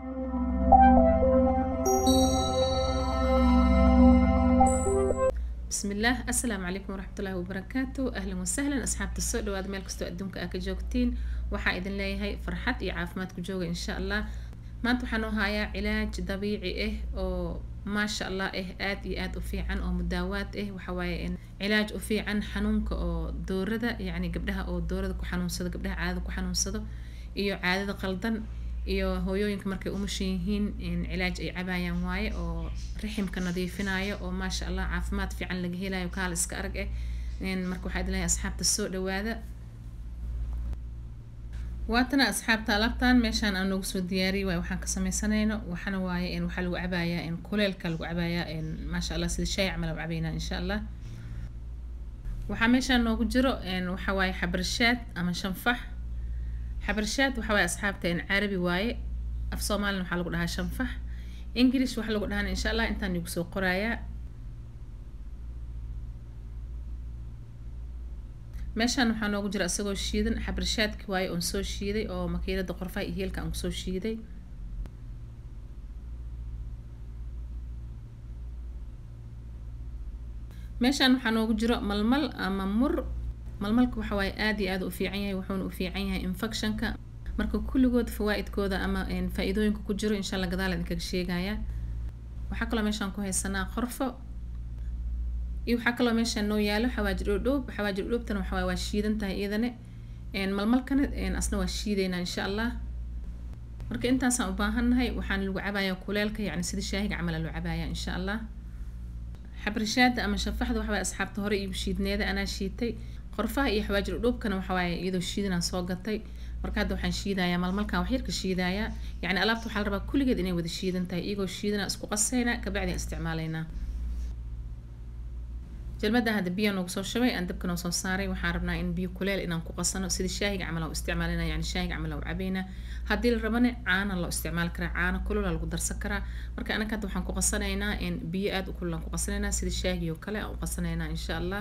bismillaah assalaamu calaykum waraxmatullaahi wabarakaatu ahlan wasahlan asxaabta soo dhawaada meel kastoo adduunka aa ka joogtiin waxaa idin leeyahay farxad iyo caafimaad ku jooga insha allah maanta waxaa noo hayaa cilaaj dabiici ah oo maasha allah ah aad iyo aad u fiican oo mudaawaad ah waxaa waaye cilaaj u fiican xanuunka oo doorada yacni gabdhaha oo doorada ku xanuunsado gabdhaha caadada ku xanuunsado iyo caadada qaldan iyo hooyooyinka markay umushan yihiin cilaaj ay cabaayaan waaye oo riximka nadiifinayo oo maasha allah caafimaad fiican laga helayo kaala iska arag eh marka waxaa idin leeyahay asxaabta soo dhawaada waatana asxaabta alaabtan meeshaan aan noogu soo diyaariyay waay waxaan ka sameysanayno waxana waaye waxaa lagu cabayaa kuleelka lagu cabayaa maasha allah sida shaay camal lagu cabaynaa insha allah waxaa meeshaan noogu jiro waxaa waaye xabarshaad ama shanfax xabarshaad waxaa waaye asxaabta carabi waaye af soomaalina waxaa lagu dhahaa shanfax english waxaa lagu dhahaan insha allah intaan igu soo qorayaa meeshaan waxaa noogu jira isagoo shiidan xabarshaadki waaye oon soo shiiday oo makiinada qorfaha iyo heelka aan kusoo shiiday meeshaan waxaa noogu jiro malmal ama mur malmalka waxa waaye aad iyo aad u fiican yahay wuxuuna u fiican yahay infectionka marka kulligood fawaa-idkooda ama faa-iidooyinka ku jiro insha allah gadaal idinkaga sheegaya waxaa kaloo meeshaan ku haysanaa qorfo iyo waxaa kaloo meeshaan noo yaalo xawaajir dhoodhoob xawaajir dhoodhoobtana waxa waaye waa shiidan tahay iyadane malmalkana asna waa shiideynaa insha allah marka intaasaan u baahannahay waxaan lagu cabayaa kuleelka yacni sida shaahiga camal loo cabayaa insha allah xabrishaada ama shafaxda waxa waaye asxaabta hore iigu shiidneeda anaa shiitay qorfaha iyo xawaajir dhoobkana waxa waaye iyadoo shiidanaan soo gatay marka hadda waxaan shiidayaa malmalkan wax yarka shiidayaa yacni alaabta waxaa la rabaa kulligeed inay wada shiidan tahay iyagoo shiidana isku qasaynaa kabacdi isticmaalaynaa jalmada hadda biyo noogu soo shubay aan dabka noo soo saaray waxaan rabnaa in biyo kuleel inaan ku qasano sida shaahiga camal u isticmaalina yani shaahiga camal u cabaynaa haddii la rabane caana loo isticmaali karaa caana kulula lagu darsan karaa marka anaka hadda waxaan ku qasanaynaa in biyo aada u kulul aan ku qasanaynaa sida shaahigi oo kale aan u qasanaynaa insha allah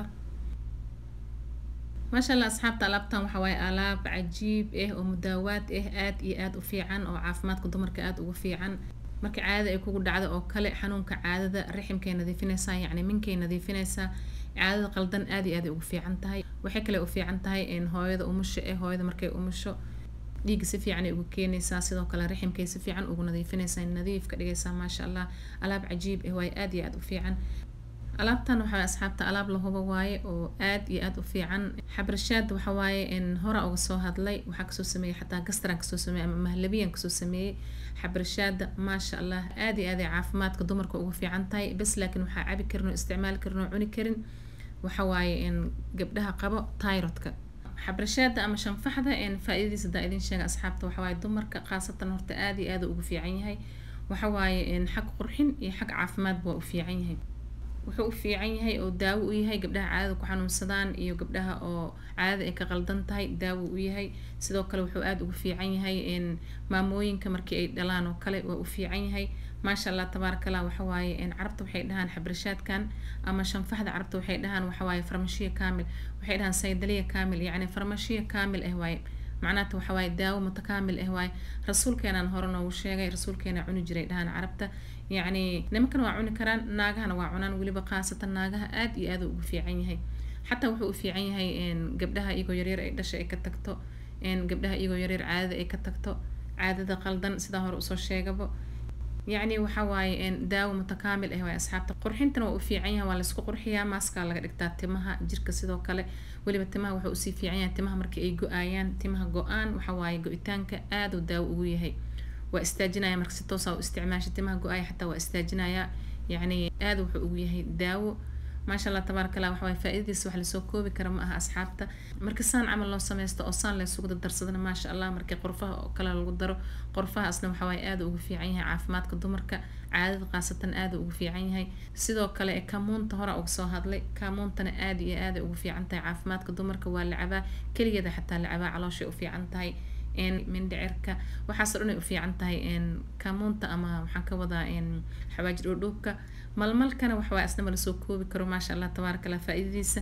maasha allah asxaabta alaabtan waxa waaye alaab cajiib ah oo mudaawaad ah aad iyo aad u fiican oo caafimaadka dumarka aada ugu fiican marka caadada ay kugu dhacdo oo kale xanuunka caadada riximkay nadiifinaysaa yacni minkay nadiifinaysaa caadada qaldan aad iyo aad ay ugu fiican tahay waxay kale u fiican tahay hooyada umusho eh hooyada markay umusho dhiigga si fiican ay ugu keenaysaa sidoo kale riximkay si fiican ugu nadiifinaysaa nadiif ka dhigaysaa maasha allah alaab cajiib ah waaye aad iyo aad u fiican alaabtan waxaa asxaabta alaab la hubo waaye oo aad iyo aad u fiican xabrashaad waxa waaye hora uga soo hadlay waxaa kasoo sameeyey xataa gastraan kasoo sameeyey ama mahlabiyan kasoo sameeyey xabrashaada maasha allah aad iyo aad ay caafimaadka dumarka ugu fiican tahay bas laakiin waxaa cabi karin oo isticmaali karin oo cuni karin waxa waaye gabdhaha qabo tyrodka xabrashaada ama shanfaxda faa-idadiisa hadaa idin sheega asxaabta waxa waaye dumarka khaasatan horta aad iyo aad ugu fiican yahay waxa waaye xag qurxin iyo xag caafimaadba waa u fiican yahay wuxuu u fiican yahay oo daawo u yahay gabdhaha caadada ku xanuunsadaan iyo gabdhaha oo caadada ay ka qaldan tahay daawo u yahay sidoo kale wuxuu aada ugu fiican yahay maamooyinka markii ay dhalaan oo kale waa u fiican yahay maasha allah tabaaraka allah waxa waaye carabta waxay dhahaan xabrashaadkan ama shanfaxda carabta waxay dhahaan waxa waaye farmashiya kaamil waxay dhahaan saydaliya kaamil yacni farmashiya kaamil ah waaye macnaata waxa waaye daawo mutakaamil ah waaye rasuulkeenaan hore noogu sheegay rasuulkeena cuni jiray dhahaan carabta yacni nimankana waa cuni karaan naagahana waa cunaan weliba khaasatan naagaha aad iyo aad ugu fiican yahay xataa wuxuu u fiican yahay gabdhaha iyagoo yaryar ay dhasha ay ka tagto gabdhaha iyagoo yaryar caadada ay ka tagto caadada qaldan sidaa hore usoo sheegabo yacni waxa waaye daawo mutakaamil ah waaye asxaabta qurxintana waa u fiican yahay waa laysku qurxiyaa maaskaa laga dhigtaa timaha jirka sidoo kale weliba timaha wuxuu usii fiican yahay timaha markii ay go-aayaan timaha go-aan waxa waaye go-itaanka aada u daawo ugu yahay waa istaajinaya marka si toosa u isticmaasha timaha go-aaya xataa waa istaajinaya yacni aada wuxuu ugu yahay daawo maasha allah tabaaraka allah waxa waaye faa-idadiisa wax lasoo koobi kara ma aha asxaabta marka saan camal loo sameysto oo saan laysugu dardarsadana maasha allah markii qorfaha oo kale lagu daro qorfahaasna waxa waaye aada ugu fiican yahay caafimaadka dumarka caadada khaasatan aada ugu fiican yahay sidoo kale kamuunta hore uga soo hadlay kamuuntana aada iyo aada ugu fiican tahay caafimaadka dumarka waa la cabaa keligeeda xataa la cabaa calooshay u fiican tahay mindhicirka waxaasoo dhan ay u fiican tahay kamuunta ama waxaan ka wadaa xawaajir dhoodhoobka malmalkana waxawaa isnama lasoo koobi karo maasha allah tabaaraka allah faa-idadiisa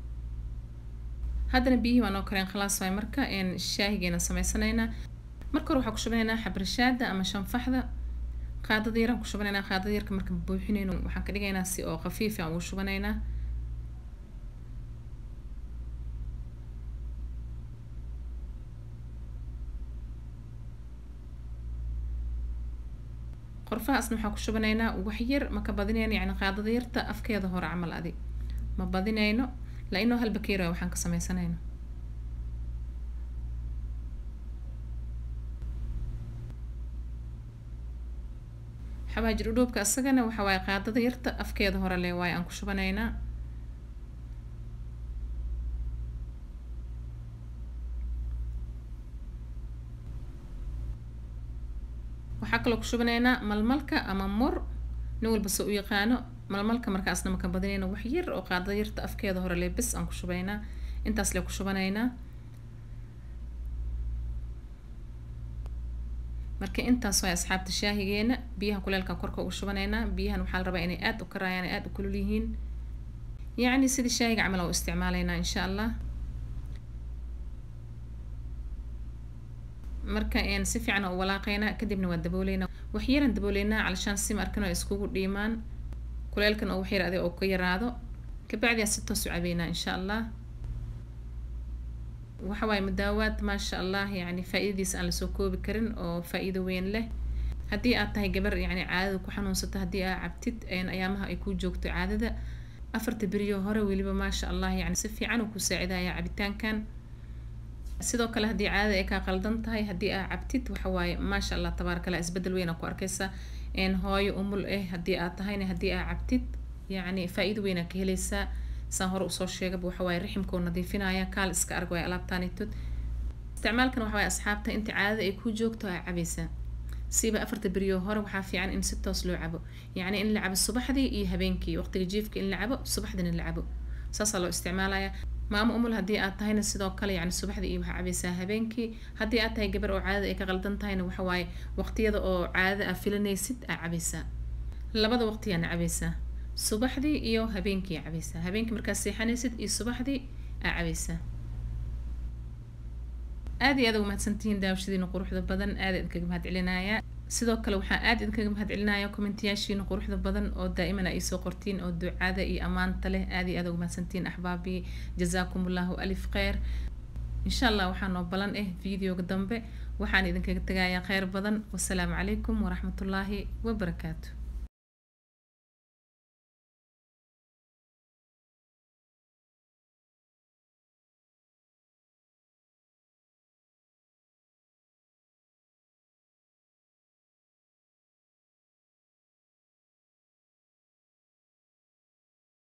haddana biyihii waa noo kareen khalaas waay marka shaahigeena sameysanaynaa marka hore waxaa ku shubanaynaa xabrashaada ama shanfaxda qaadada yaraan ku shubanaynaa qaadada yarka marka buuxinayno waxaan ka dhigaynaa si oo khafiif aan ugu shubanaynaa qorfahaasna waxaan ku shubanaynaa wax yar ma ka badinayno yacni qaadada yarta afkeeda hore camal adi ma badinayno la-inoo hal bakeeri waay waxaan ka sameysanayno xawaajir udhuubka isagana waxa waaye qaadada yarta afkeeda hore le waaye aan ku shubanaynaa waxaa kaloo ku shubanaynaa malmalka ama mur nin walba se u yaqaano malmalka markaasna maka badinayna wax yar oo qaadada yarta afkeeda hore le bis aan ku shubaynaa intaas le ku shubanaynaa marka intaas waay asxaabta shaahigeena biyaha kuleelka korka ugu shubanaynaa biyahan waxaa la rabaa inay aada u karaayaan ay aada u kulul yihiin yacni sidii shaahiga camal oo isticmaalaynaa insha allah marka een si fiican u walaaqaynaa kadibna waa dabooleynaa wax yaran dabooleynaa calashaan si markan oo iskugu dhiimaan kuleelkan oo wax yar adiga oo ka yaraado kabacdi aan si toos u cabeynaa insha allah waxa waaye mudaawaad maasha allah yacni faa-iidadiisa aan lasoo koobi karin oo faa-iido weyn leh haddii aad tahay gabar yacni caadada ku xanuunsato haddii aad cabtid ayaamaha ay ku joogto caadada afarta beriyo hore weliba maasha allah yacni si fiican uu ku saacidaya cabitaankan sidoo kale haddii caadada ay kaa qaldan tahay haddii aad cabtid waxa waaye maasha allah tabaarakallah isbedel weyn aa ku arkaysa hooyo umul eh haddii aad tahayna haddii aad cabtid yacni faa-iido weyn aa ka helaysaa saan hore usoo sheegaba waxa waaye riximka oo nadiifinaya kaal iska arg waay alaabtaanitod isticmaalkan waxa waaye asxaabta inta caadada ay ku joogto aa cabaysaa siba afarta beriyo hore waxaa fiican in si toos loo cabo yacni in la cabo subaxdii iyo habeenkii waqtiga jiifka in la cabo subaxdina la cabo saasaa loo isticmaalaya maamo umul haddii aad tahayna sidoo kale yacni subaxdii iyo waxaa cabaysaa habeenkii haddii aad tahay gabar oo caadada ay ka qaldan tahayna waxa waaye waqtiyada oo caadada aa filanaysid aa cabaysaa labada waqtiyaana cabaysaa subaxdii iyo habeenkii aa cabaysaa habeenkii markaad seexanaysid iyo subaxdii aa cabaysaa aad iyo aad uga mahadsantihiin daawashadiina quruxda badan aad idinkaga mahad celinayaa sidoo kale waxaan aad idinkaga mahad celinaya kommentiyaashiina quruxda badan oo daa'iman ay soo qortiin oo ducada iyo ammaanta leh aad iyo aad uga mahadsantihiin axbaabii jazaakum allahu alif kheyr insha allah waxaa noo balan ah videoga dambe waxaan idinkaga tegayaa kheyr badan wasalaamu calaykum waraxmatullaahi wabarakaatu